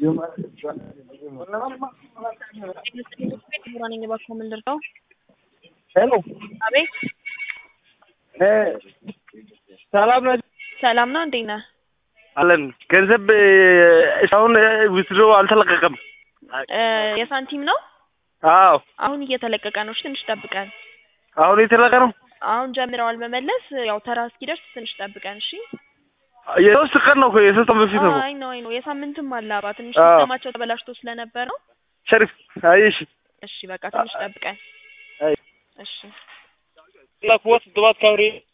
ነኝ እባክዎ ምን ልርዳው? ሄሎ አቤት እ ሰላም ነህ? ሰላም ነው እንዴት ነህ? አለን ገንዘብ እስካሁን ዊዝድሮ አልተለቀቀም። እ የሳንቲም ነው አዎ አሁን እየተለቀቀ ነው። እሺ ትንሽ ጠብቀን። አሁን የተለቀቀ ነው። አሁን ጀምረዋል መመለስ። ያው ተራ እስኪደርስ ትንሽ ጠብቀን እሺ። የሶስት ቀን ነው እኮ የሶስት ቀን በፊት ነው። አይ ነው አይ ነው የሳምንትም አለ አባ ትንሽ አዎ። ሲስተማቸው ተበላሽቶ ስለነበር ነው። ሸሪፍ አይሽ እሺ በቃ ትንሽ ጠብቀን አይ እሺ። ላኩወት ድባት ካብሪ